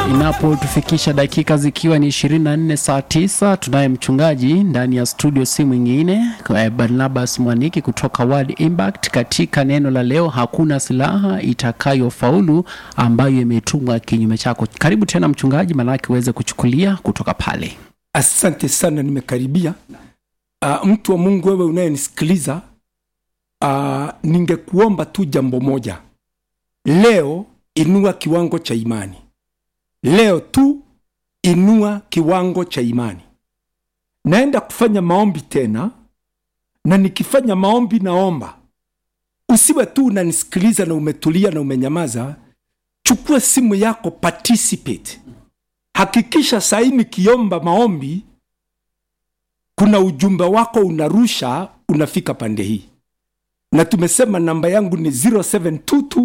inapotufikisha dakika zikiwa ni 24 saa 9 tunaye mchungaji ndani ya studio si mwingine eh, barnabas mwaniki kutoka World Impact katika neno la leo hakuna silaha itakayofaulu ambayo imetumwa kinyume chako karibu tena mchungaji maanake uweze kuchukulia kutoka pale asante sana nimekaribia uh, mtu wa mungu wewe unayenisikiliza uh, ningekuomba tu jambo moja leo inua kiwango cha imani leo tu inua kiwango cha imani naenda kufanya maombi tena na nikifanya maombi naomba usiwe tu unanisikiliza na umetulia na umenyamaza chukua simu yako participate hakikisha sahii nikiomba maombi kuna ujumbe wako unarusha unafika pande hii na tumesema namba yangu ni 0722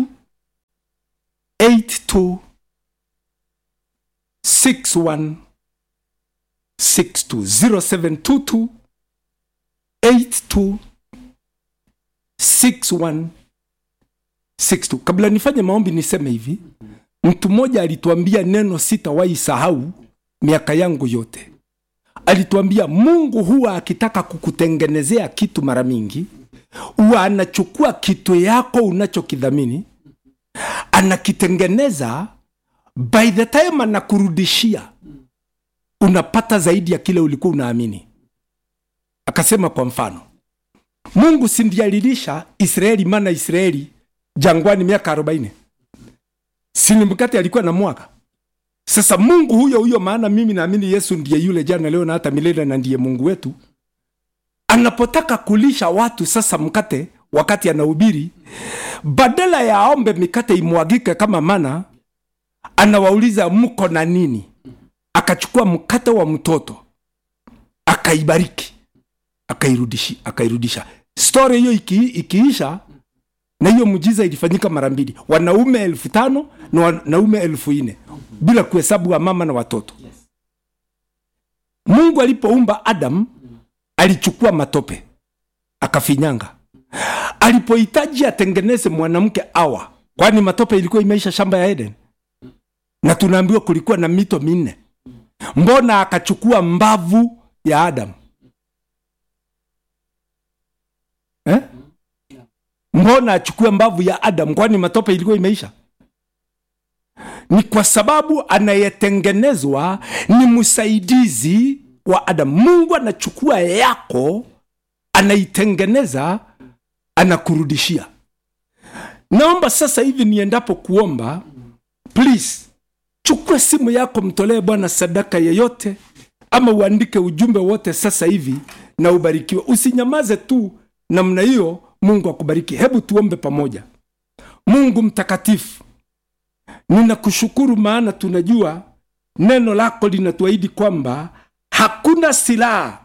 82 61 62 0722 82 61 62 kabla nifanye maombi niseme hivi mtu mmoja alituambia neno sitawahi sahau miaka yangu yote alituambia mungu huwa akitaka kukutengenezea kitu mara mingi huwa anachukua kitu yako unachokidhamini anakitengeneza by the time anakurudishia unapata zaidi ya kile ulikuwa unaamini akasema kwa mfano mungu sindiye alilisha israeli mana israeli jangwani miaka 40 sini mkate alikuwa na mwaka sasa mungu huyo huyo maana mimi naamini yesu ndiye yule jana leo na hata milele na ndiye mungu wetu anapotaka kulisha watu sasa mkate wakati anahubiri badala ya aombe mikate imwagike kama mana anawauliza mko na nini akachukua mkate wa mtoto akaibariki akairudishi akairudisha stori hiyo iki, ikiisha na hiyo mujiza ilifanyika mara mbili wanaume elfu tano na wanaume elfu nne bila kuhesabu wa mama na watoto mungu alipoumba adam alichukua matope akafinyanga alipohitaji atengeneze mwanamke awa kwani matope ilikuwa imeisha shamba ya eden na tunaambiwa kulikuwa na mito minne mbona akachukua mbavu ya adam eh? mbona achukue mbavu ya adam kwani matope ilikuwa imeisha ni kwa sababu anayetengenezwa ni msaidizi wa adam mungu anachukua yako anaitengeneza anakurudishia naomba sasa hivi niendapo kuomba please chukua simu yako mtolee bwana sadaka yeyote ama uandike ujumbe wote sasa hivi na ubarikiwe usinyamaze tu namna hiyo mungu akubariki hebu tuombe pamoja mungu mtakatifu ninakushukuru maana tunajua neno lako linatuahidi kwamba hakuna silaha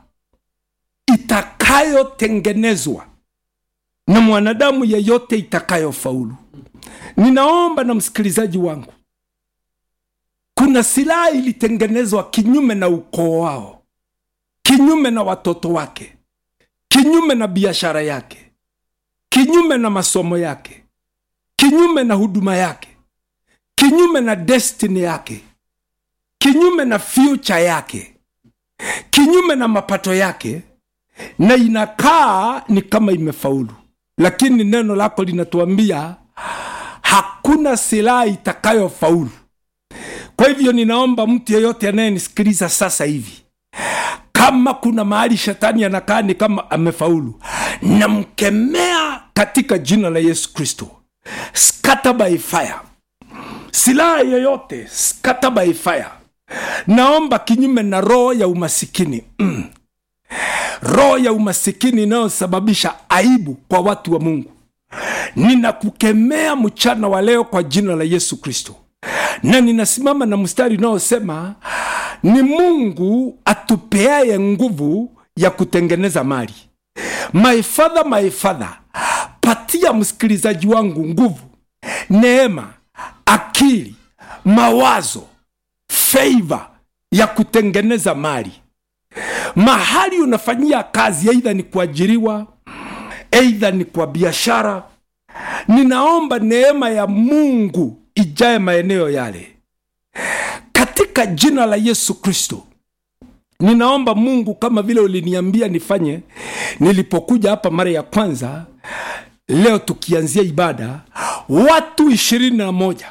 itakayotengenezwa na mwanadamu yeyote itakayofaulu ninaomba na msikilizaji wangu kuna silaha ilitengenezwa kinyume na ukoo wao kinyume na watoto wake kinyume na biashara yake kinyume na masomo yake kinyume na huduma yake kinyume na destiny yake kinyume na future yake kinyume na mapato yake na inakaa ni kama imefaulu lakini neno lako linatuambia hakuna silaha itakayofaulu kwa hivyo ninaomba mtu yeyote anayenisikiliza sasa hivi kama kuna mahali shetani anakaa ni kama amefaulu namkemea katika jina la yesu kristo scatter by fire silaha yoyote scatter by fire naomba kinyume na roho ya umasikini mm. roho ya umasikini inayosababisha aibu kwa watu wa mungu ninakukemea mchana wa leo kwa jina la yesu kristo na ninasimama na mstari unaosema ni mungu atupeaye nguvu ya kutengeneza mali my father my father patia msikilizaji wangu nguvu neema akili mawazo feiva ya kutengeneza mali mahali unafanyia kazi aidha ni kuajiriwa aidha ni kwa biashara ninaomba neema ya mungu ijae maeneo yale katika jina la yesu kristo ninaomba mungu kama vile uliniambia nifanye nilipokuja hapa mara ya kwanza leo tukianzia ibada watu ishirini na moja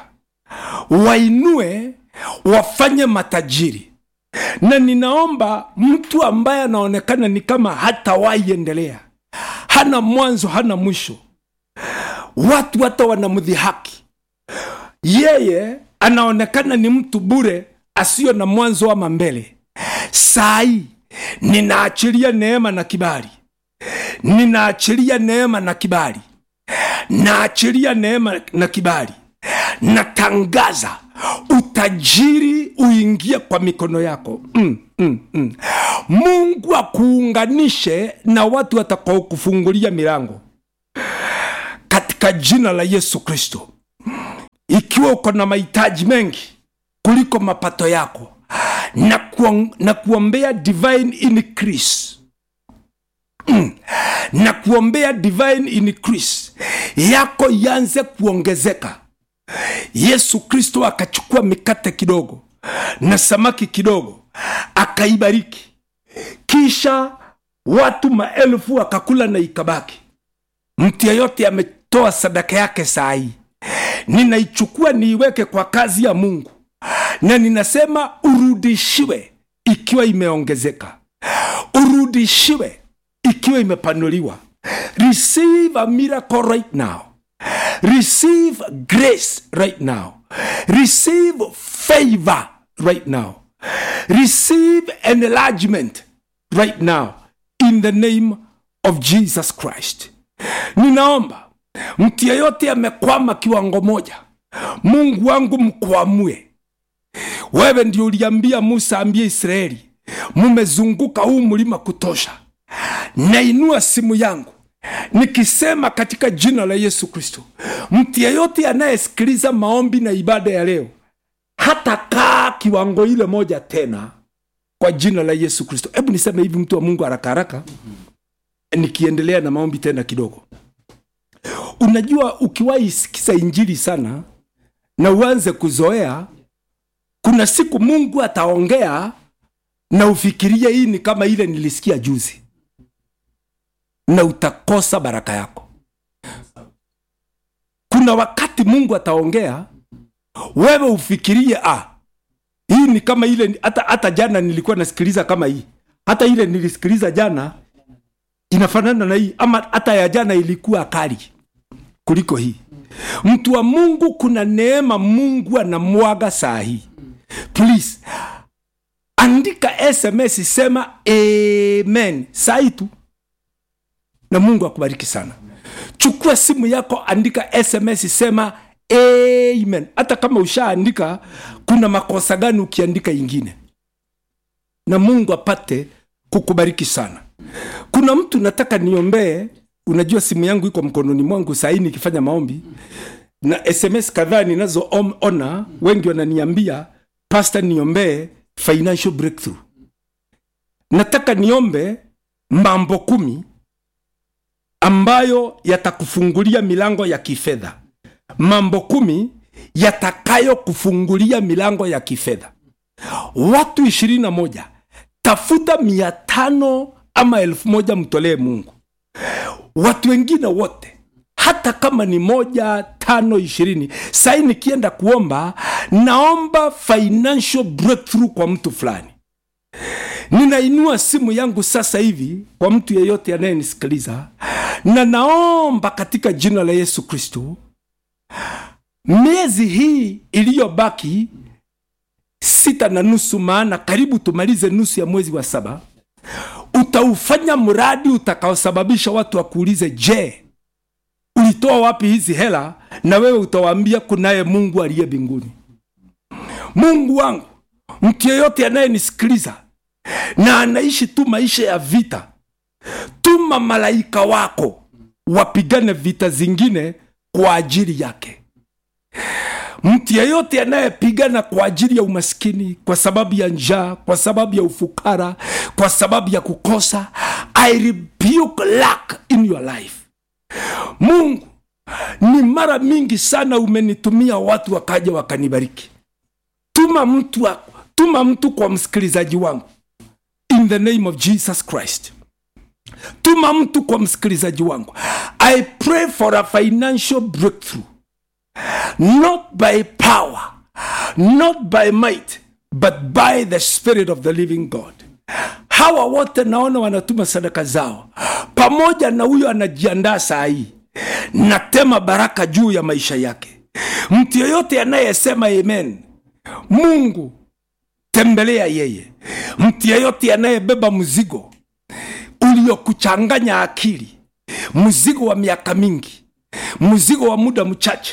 wainue wafanye matajiri na ninaomba mtu ambaye anaonekana ni kama hatawahi endelea hana mwanzo hana mwisho watu hata wanamdhihaki yeye anaonekana ni mtu bure asiyo na mwanzo ama mbele sai ninaachilia neema na kibali ninaachilia neema na kibali naachilia neema na kibali natangaza utajiri uingie kwa mikono yako mm, mm, mm. mungu akuunganishe na watu watakaokufungulia milango katika jina la yesu kristo ikiwa uko na mahitaji mengi kuliko mapato yako na, kuong, na kuombea divine increase mm. na kuombea divine increase yako yanze kuongezeka yesu kristo akachukua mikate kidogo na samaki kidogo akaibariki kisha watu maelfu wakakula na ikabaki mtu yeyote ametoa sadaka yake saa hii ninaichukua niiweke kwa kazi ya mungu na ninasema urudishiwe ikiwa imeongezeka urudishiwe ikiwa imepanuliwa receive a miracle right now receive grace right now receive favor right now receive enlargement right now in the name of jesus christ ninaomba mtu yeyote amekwama kiwango moja mungu wangu mkwamue wewe ndio uliambia musa ambie israeli mumezunguka huu mlima kutosha nainua simu yangu nikisema katika jina la yesu kristo mtu yeyote anayesikiliza maombi na ibada ya leo hata kaa kiwango ile moja tena kwa jina la yesu kristo hebu niseme hivi mtu wa mungu haraka haraka nikiendelea na maombi tena kidogo unajua ukiwahi sikiza injili sana na uanze kuzoea kuna siku mungu ataongea na ufikirie hii ni kama ile nilisikia juzi na utakosa baraka yako kuna wakati mungu ataongea wewe ufikirie ah, hii ni kama ile hata, hata jana nilikuwa nasikiliza kama hii hata ile nilisikiliza jana inafanana na hii ama hata ya jana ilikuwa kali kuliko hii mtu wa mungu kuna neema mungu anamwaga saa hii please andika sms sema amen saa hii tu na mungu akubariki sana chukua simu yako andika sms sema amen hata kama ushaandika kuna makosa gani ukiandika ingine na mungu apate kukubariki sana kuna mtu nataka niombee unajua simu yangu iko mkononi mwangu sahii nikifanya maombi na sms kadhaa ninazoona wengi wananiambia pasta niombee financial breakthrough nataka niombe mambo kumi ambayo yatakufungulia milango ya kifedha mambo kumi yatakayokufungulia milango ya kifedha watu ishirini na moja tafuta mia tano ama elfu moja mtolee mungu watu wengine wote hata kama ni moja tano ishirini sai nikienda kuomba naomba financial breakthrough kwa mtu fulani ninainua simu yangu sasa hivi kwa mtu yeyote anayenisikiliza na naomba katika jina la yesu kristo miezi hii iliyobaki sita na nusu maana karibu tumalize nusu ya mwezi wa saba utaufanya mradi utakaosababisha watu wakuulize je ulitoa wapi hizi hela na wewe utawaambia kunaye mungu aliye mbinguni mungu wangu mtu yeyote anayenisikiliza na anaishi tu maisha ya vita tuma malaika wako wapigane vita zingine kwa ajili yake mtu yeyote anayepigana kwa ajili ya umaskini kwa sababu ya njaa kwa sababu ya ufukara kwa sababu ya kukosa i rebuke lack in your life mungu ni mara mingi sana umenitumia watu wakaja wakanibariki tuma mtu wa, tuma mtu kwa msikilizaji wangu in the name of jesus christ tuma mtu kwa msikilizaji wangu i pray for a financial breakthrough not by power not by might but by the spirit of the living god hawa wote naona wanatuma sadaka zao pamoja na huyo anajiandaa saa hii natema baraka juu ya maisha yake mtu yeyote anayesema amen mungu tembelea yeye mtu yeyote anayebeba mzigo uliokuchanganya akili mzigo wa miaka mingi mzigo wa muda mchache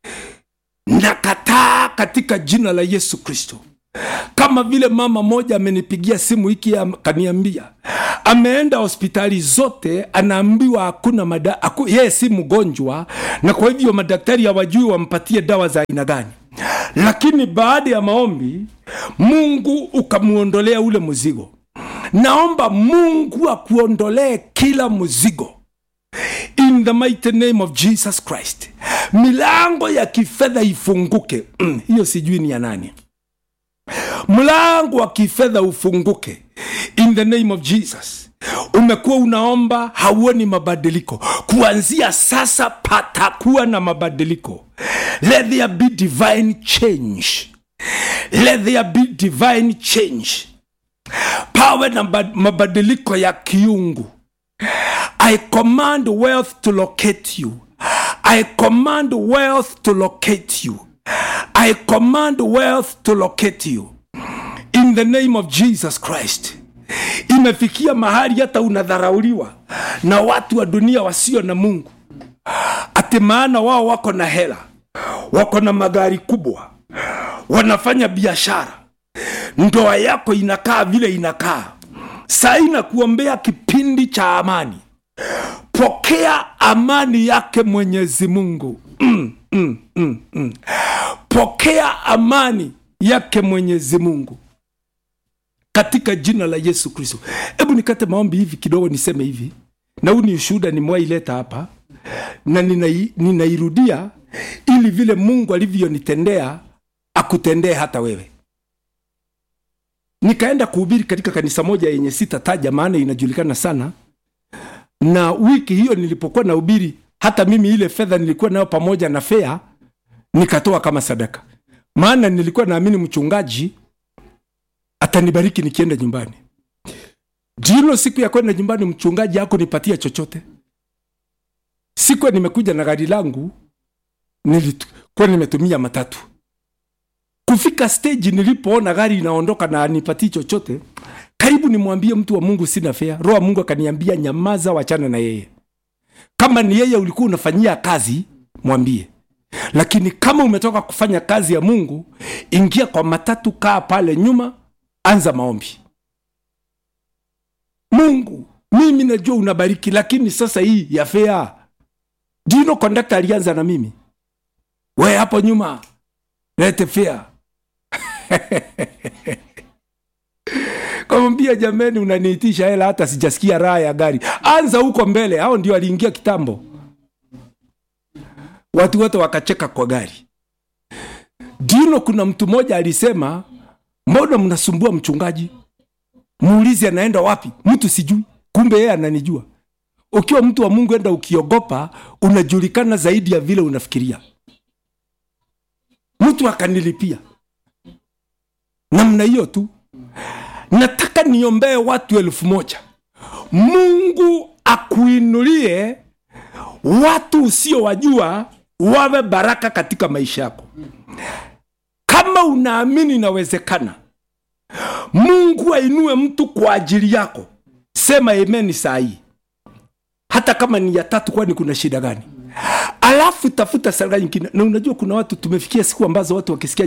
nakataa katika jina la yesu kristo kama vile mama moja amenipigia simu hiki akaniambia ameenda hospitali zote anaambiwa hakuna mada aku, yeye si mgonjwa na kwa hivyo madaktari hawajui wampatie dawa za aina gani lakini baada ya maombi mungu ukamwondolea ule mzigo naomba mungu akuondolee kila mzigo in the mighty name of jesus christ milango ya kifedha ifunguke mm, hiyo sijui ni ya nani mlango wa kifedha ufunguke in the name of jesus umekuwa unaomba hauoni mabadiliko kuanzia sasa patakuwa na mabadiliko let there be divine change let there be divine change pawe na mabadiliko ya kiungu i command wealth to locate you i command wealth to locate you i command wealth to locate you in the name of jesus christ imefikia mahali hata unadharauliwa na watu wa dunia wasio na mungu ati maana wao wako na hela wako na magari kubwa wanafanya biashara ndoa yako inakaa vile inakaa saa inakuombea kipindi cha amani pokea amani yake mwenyezi mungu mm, mm, mm, mm. pokea amani yake mwenyezi mungu katika jina la yesu kristo hebu nikate maombi hivi kidogo niseme hivi na huu ni ushuhuda nimwaileta hapa na ninai, ninairudia ili vile mungu alivyonitendea akutendee hata wewe nikaenda kuhubiri katika kanisa moja yenye sitataja maana inajulikana sana na wiki hiyo nilipokuwa na ubiri hata mimi ile fedha nilikuwa nayo pamoja na fea nikatoa kama sadaka maana nilikuwa naamini mchungaji atanibariki nikienda nyumbani jilo siku ya kwenda nyumbani mchungaji ako nipatia chochote siku nimekuja na gari langu nilikuwa nimetumia matatu kufika stage nilipoona gari inaondoka na anipatii chochote karibu nimwambie mtu wa mungu sina fea roho wa mungu akaniambia nyamaza wachana na yeye kama ni yeye ulikuwa unafanyia kazi mwambie lakini kama umetoka kufanya kazi ya mungu ingia kwa matatu kaa pale nyuma anza maombi mungu mimi najua unabariki lakini sasa hii ya fea dino kondakta alianza na mimi we hapo nyuma lete fea kamwambia jameni unaniitisha hela hata sijasikia raha ya gari anza huko mbele hao ndio aliingia kitambo watu wote wakacheka kwa gari dino kuna mtu mmoja alisema mbona mnasumbua mchungaji muulizi anaenda wapi mtu sijui kumbe yeye ananijua ukiwa mtu wa mungu enda ukiogopa unajulikana zaidi ya vile unafikiria mtu akanilipia namna hiyo tu nataka niombee watu elfu moja mungu akuinulie watu usiowajua wawe baraka katika maisha yako kama unaamini inawezekana mungu ainue mtu kwa ajili yako sema amen saa hii hata kama ni ya tatu kwani kuna shida gani alafu tafuta sadaka nyingine na unajua kuna watu tumefikia siku ambazo watu wakisikia